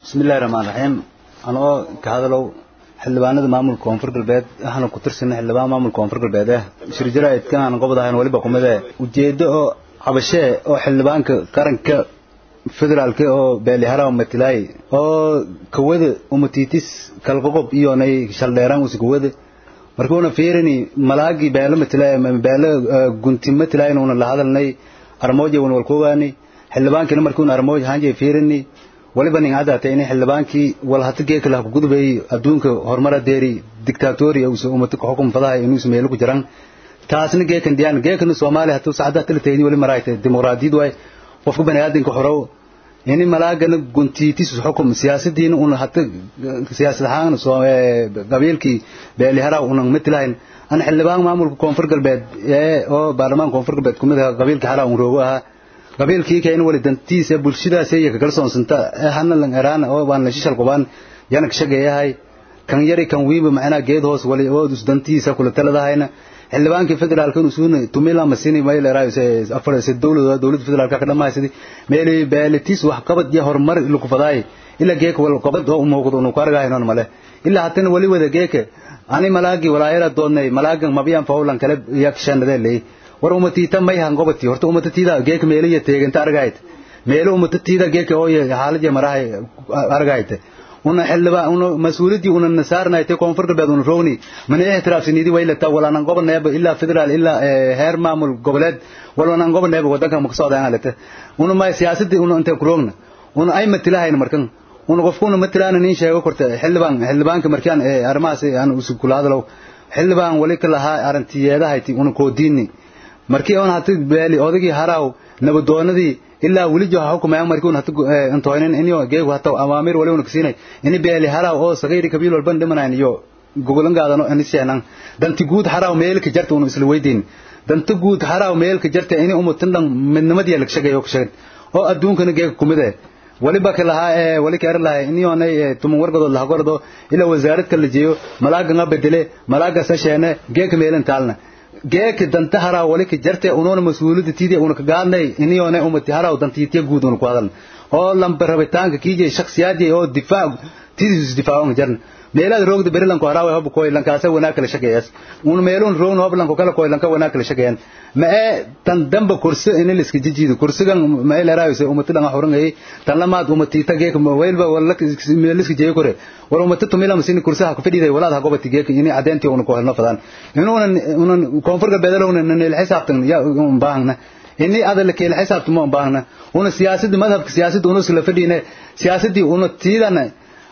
bismillahi raxmaan raxiim anoo ka hadalow xildhibaanada maamulka koonfur galbeed waxaana ku tirsana xildhibaan maamulka koonfur galbeed eh shirjaraidkan aan qobadahayn waliba kumide ujeedo oo cabashee oo xildhibaanka qaranka federaalka oo beeliharaw matilaay oo kawada umatiitis kalqoqob iyo nay shaldheeraan usi kawada markuuna fiirini malaagi beelo matilaay beelo gunti matilaay una la hadalnay armooja wan walkoogaani xildhibaankina markuuna armooj haanje fiirini waliba nin cadaatay in xildhibaankii wal hata geeka lah ku gudbay adduunka horumara deeri dictatori usa umata ka xukum fadahay inuusa meelo ku jiraan taasna geekan diyaan geekana soomaaliya hatuu sacada tala teedin wali maraaytay dimuqraadiyad waay qofka bani aadamka xorow ini malaagana guntiitis xukum siyaasadiina una hata siyaasad ahaan qabiilkii beeliharaw una matilahayn ana xildhibaan maamulka koonfur galbeed ee oo baarlamaanka koonfur galbeed kumid aha qabiilka haraw un roogo ahaa qabiilkii kayna wali dantiisa bulshadaas iyo ka kalsoonsanta hana lan eraan oo baan la shishal qubaan yana ka shageeyahay kan yari kan wiiba macnaa geed hoos wali oo dus dantiisa kula taladahayna xildhibaankii federaalka inuu suuna tumila masini mayl eraayo afar se dowlada dowladda federaalka ka dhamaysadi meeli beelitis wax qabad iyo horumar lagu fadaay ila geeka wal qabad oo muuqdo uu ku argaayo male ila hatana wali wada geeka ani malaagi walaayara doonay malaagan mabiyan fawlan kale yakshanade leey war umatita may han gobati horta umatatiida geeka meeliya teeganta argaayt meelo umatatiida geeka oo xaaladii marahay argaayt una xilba una mas'uuliyadii una nasaarnayte koonfur galbeed una roogni mana ixtiraafsinidi waylata walaanan gobolneeba ilaa federaal ilaa heer maamul goboleed walaanan gobolneeba wadanka ma kasoo daan alata una ma siyaasadii una inta ku roogna una ay matilahayn markan una qofkuna matilaana nin sheego korta xildhibaan xildhibaanka markaan arrimahaas aan usu kula hadalow xildhibaan wali ka lahaa arintiyeedahayti una koodiini markii on hati beeli odagii haraw nabadoonadii ilaa weli joha hukumayaan markii un hati intoynin inyo geegu hata awaamir wali una kasinay ini beeli haraw oo sagayri kabiil walban dhimanayn iyo gogolan gaadano ini seenan danti guud haraw meelka jarta unu isla weydiin danta guud haraw meelka jarta ini umutin dhan midnimadii laga shagayo ka shagin oo adduunkana geega kumide waliba ka lahaa ee wali ka lahaa inyoonay tuman wargadood laha gordo ilaa wasaarad kala jeeyo malaaga nga bedele malaaga sasheene geeka meelin taalna geeka danta haraa wali ka jarte unoona mas-uuliyadda tiidii una ka gaadnay iniyoona umati haraa dantiitiya guud una ku hadalna oo lamba rabitaanka kiije shakhsiyaadii oo difaac tidiis difaacan jarna meelaad roogda berilanko haraawe hob koy lankaasa wanaag kala shageeyas un meelun roogna hob lanko kala koy lanka wanaag kala shageeyan ma ee tan damba kursi in la iska jijiido kursigan ma ee leeraayse umati dhanga xurangay tan lamaad umati tageek ma weelba wala meel iska jeey kore war umati tumila masini kursaha ku fadhiday walaad ha gobati geek ini adeenti una ko helno fadan inuuna una koonfur galbeedalo una nil xisaabtan ya un baahna ini adal keel xisaabtu ma baahna una siyaasadda madhabka siyaasadda una sila fadhiine siyaasadii una tiidana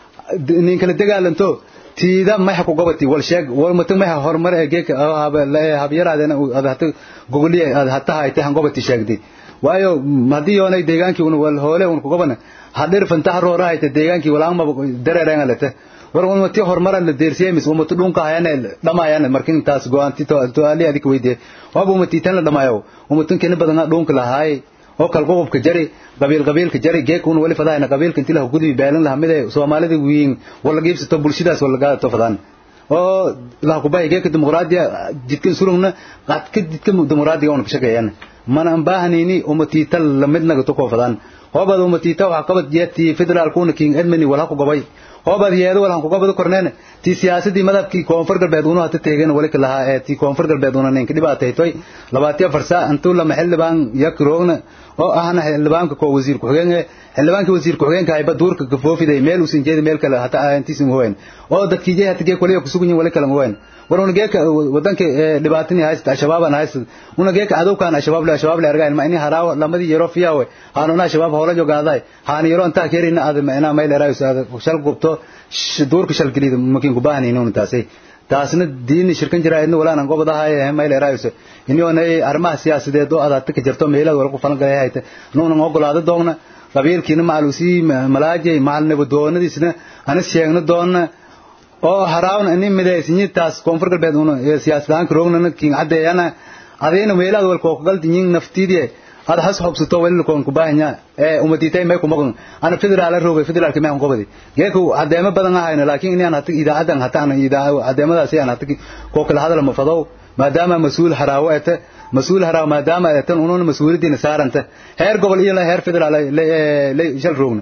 nin kala dagaalanto tiida maxa ku gobati wal sheeg wal mata maxa horumar ee geeka habyaraadena aad hata gogoliye aad hata hayte han gobati sheegdi waayo hadii yoonay deegaankii un wal hoole un ku gobana hadir fantaha roora hayte deegaankii walaangma dareereen alate war umati horumar la deersiyemis umati dhunka hayane dhamayane markin taas go'aanti to ali adik weyde waba umati tan la dhamayo umatin kena badan dhunka lahaay oo kal qofka jari qabiil qabiilka jari geekuna wali fadaayna qabiilka intii la gudbi baalan la hamide Soomaalida wiin wala geebsato bulshadaas wala gaado fadaan oo la ku bay geeka dimuqraadiya jidkan surugna qadka jidka dimuqraadiga oo ka shaqeeyaan mana baahanini umati tal lamidna to ko fadaan hobad umati ta waxa qabad jeeti federal kuna king edmani wala ku gobay hobad yeedo wala ku gobado korneen ti siyaasadii madabkii koonfur galbeed uu hata teegan wali ka lahaa ee ti koonfur galbeed uu ninka dhibaatay toy labaatiya farsa intuu la maxilbaan yak roogna oo ahna xildhibaanka ko wasiir ku-xigeenka xildhibaanka wasiir ku-xigeenka ayba duurka ka foofiday meel uusan jeedin meel kale hata aantiisin hoyn oo dadkii jey hata geek waliya kusugan yihin wali kale hoyn war una geeka wadanka dhibaatani haysta al-shabaabana haysta una geeka cadowkan al-shabaab le al-shabaab le argayn ma ini haraawo lamadii yaro fiyawe haanuna al-shabaab hoola jogaaday haana yaro intaa keerina aad macnaa mayl eraayus aad shal gubto duurka shal gelida makin ku baahanaynin una taasay taasna diini shirkan jiraayadna walaanan gobadahay mayl eraayus inyoonay arrimaha siyaasadeed oo adaad ka jirto meelaad wala ku falan galay hayta nuunan ogolaado doogna qabiilkiina macalusii malaajay macal nabadoonadiisna ana sheegna doonna oo haraawna ini midaysinyitaas koonfur galbeed una siyaasadaanka roognana king caddeeyana adayna meelaad wal kookagaldiyin naftiidie ada has xobsato wali koon ku baahanya ee umaditay may ku maqan ana federaal roogay federaalka may aan qobadi geeku cadeemo badan ahayna laakiin inaan hata idaacadan hata ana idaa cadeemadaas aan hata ko kala hadal ma fadaw maadaama mas-uul haraawo ete mas-uul haraawo maadaama etan ununa mas-uuliyadiina saaranta heer gobol iyo heer federaal shal roogna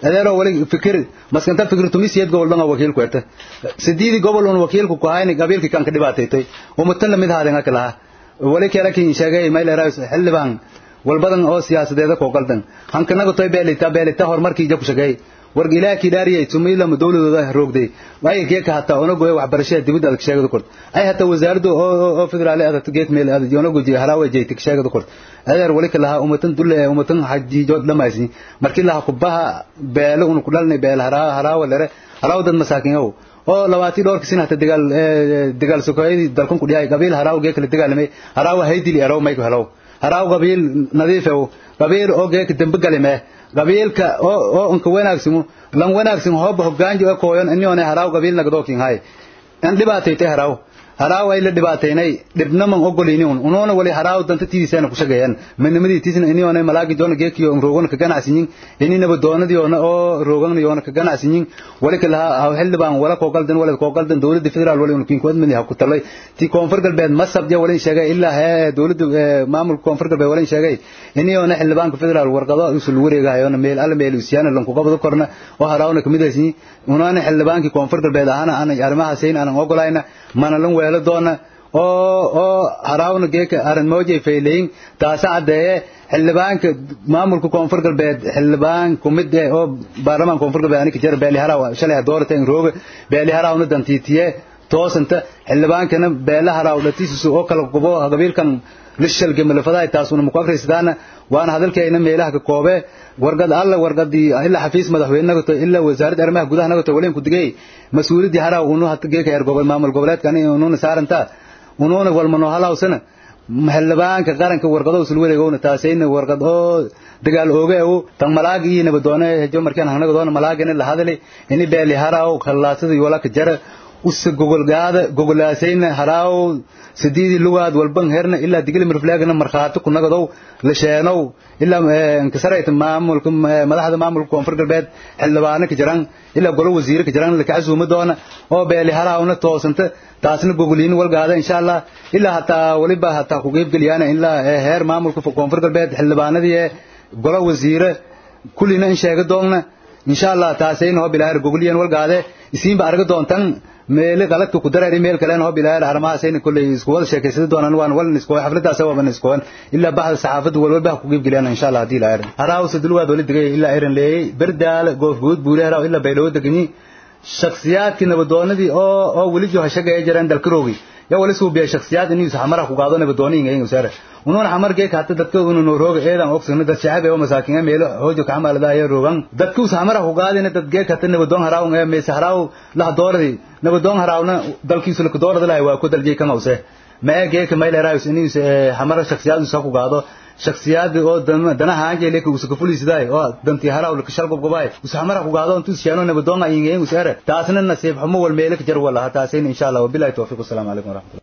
adeero wali fikir maskanta fikir tumisiyad gobol dhan wakiil ku eta sideedi gobol un wakiilku ku hayni qabiilki kan ka dhibaataytay umatan lamid haadeen kala wali kala kin sheegay mayl raas xildhibaan walbadan oo siyaasadeeda ko qaldan hankanaga toy beelita beelita horumarkii jaku sheegay warg ilaaki dhaariyay tumila dawladooda roogday way geeka hata ona gooy waxbarashada dibadda adag sheegada kord ay hata wasaaraddu oo oo federaal adag geek meel adag yoona goojiy harawa jeeytik sheegada kord adeer wali kala umatan dulle umatan hajijo dhamaysi markii la kubaha beelo unu kudalnay beel haraa harawa lere harawa dad masaakin oo oo labaati dhowrka sin hata dagaal dagaal sokoyadii dalkan ku dhiyay qabiil harawa geek la dagaalamay harawa haydili eraw mayku helaw haraw qabiil nadiif oo qabiil oo geek dambe galime qabiilka oo oo unka wanaagsan lan wanaagsan hoob hogaanji oo kooyan inyoona haraw qabiil nagdookin hay an dhibaataytay haraw haraw ay la dhibaataynay dhibnaman ogolini un unoona wali haraw danta tidiisana ku shaqeeyaan midnimadii tisna inyoona malaagi joona geekiyo roogan ka ganacsiyin ininaba doonadiyoona oo roogan yoona ka ganacsiyin wali kala ha xildhibaan wala koo qaldan wala koo qaldan dawladda federaal wali un kinkood mid ha ku talay ti koonfur galbeed masab ja wali sheegay ilaa he dawladda maamulka koonfur galbeed wali sheegay inyoona xildhibaanka federaal warqado usul wareegahayoona meel alla meel usiyana lan ku qabado korna oo harawna kamid aysin unaana xildhibaankii koonfur galbeed ahana aan arrimahaasayna aan ogolayna mana lan weelo doona oo oo harawna geeka arin moojay fayleyn taasa cadeeye xildhibaanka maamulka koonfur galbeed xildhibaan kumid eh oo baarlamaan koonfur galbeed anika jara beeli haraw shalay doorata in rooga beeli harawna dantiitiye toosanta xildhibaankana beela haraw dhatiisisu oo kala gubo qabiilkan lishalge malafadaay taasuna muku akhriysadaana waana hadalkeena meelaha ka koobe wargad alla wargadii ilaa xafiis madaxweynaga to ilaa wasaaradda arrimaha gudaha naga to waleen ku digay mas-uuliyadii haraw unu hata geeka heer gobol maamul goboleedka ani ununa saaranta ununa walmano halawsana xildhibaanka qaranka warqado usul wareegowna taasayna warqad oo dagaal ooge oo tan malaag iyo nabadoone hejo markaan hanaga doona malaagina la hadalay ini beeli haraw khallaasada iyo walaka jara usa gogolgaada gogolaasayna haraaw sideedii lugaad walban herna ilaa digli mirflaagna markhaati ku nagadow la sheenow ilaa inkasarayta maamulka madaxda maamulka koonfur galbeed xildhibaano ka jiraan ilaa golo wasiire ka jiraan la kacasuuma doona oo beeli haraawna toosanta taasna gogoliin walgaada insha allah ilaa hataa waliba hataa ku qeybgeliyaan ilaa heer maamulka koonfur galbeed xildhibaanadii golo wasiire kullina in sheega doonna insha allah taasayna hoo bilaahir gogoliyan walgaade isiinba arga doontan meele qaladka ku dareeri meel kale hoo bilaahir arrimahaasayna kolley isku wada sheekaysada doonaan waan walna isku xafladaas waaban iskuwan ilaa baxda saxaafadda walwalba ku qeybgeliyaan insha allah haddii ilaa irin haraawsa dulwaad wali degay ilaa irin leeyay berdaale goof guud buule haraaw ilaa baydhawo deganyi shakhsiyaadkii nabadoonadii oo oo weli jo hashagaya jiraan dalkaroogi ya wali suubiya shakhsiyaad inuu xamara ku qaado nabadooniga inuu saara unuuna xamar geeka hata dadka unu no rooga eedan ogsana dad shacab ee masaakin meelo hoojo ka xamalada ay roogan dadku xamara ku qaadina dad geeka hata nabadoon haraaw ee mees haraaw la dooradi nabadoon haraawna dalkiisu la doorada lahay waa ku daljay kan awse ma ee geeka mayl raayus inuu xamara shakhsiyaad uu ku qaado shakhsiyaad oo danaha aanjay leeka uu ka fuliisiday oo danti haraaw la kashal gobgobay uu xamara ku qaado intuu sheeno nabadoon ay ingeen uu saara taasna nasiib xumo wal meelo ka jar wala taasina insha Allah wabillahi tawfiq assalamu alaykum warahmatullahi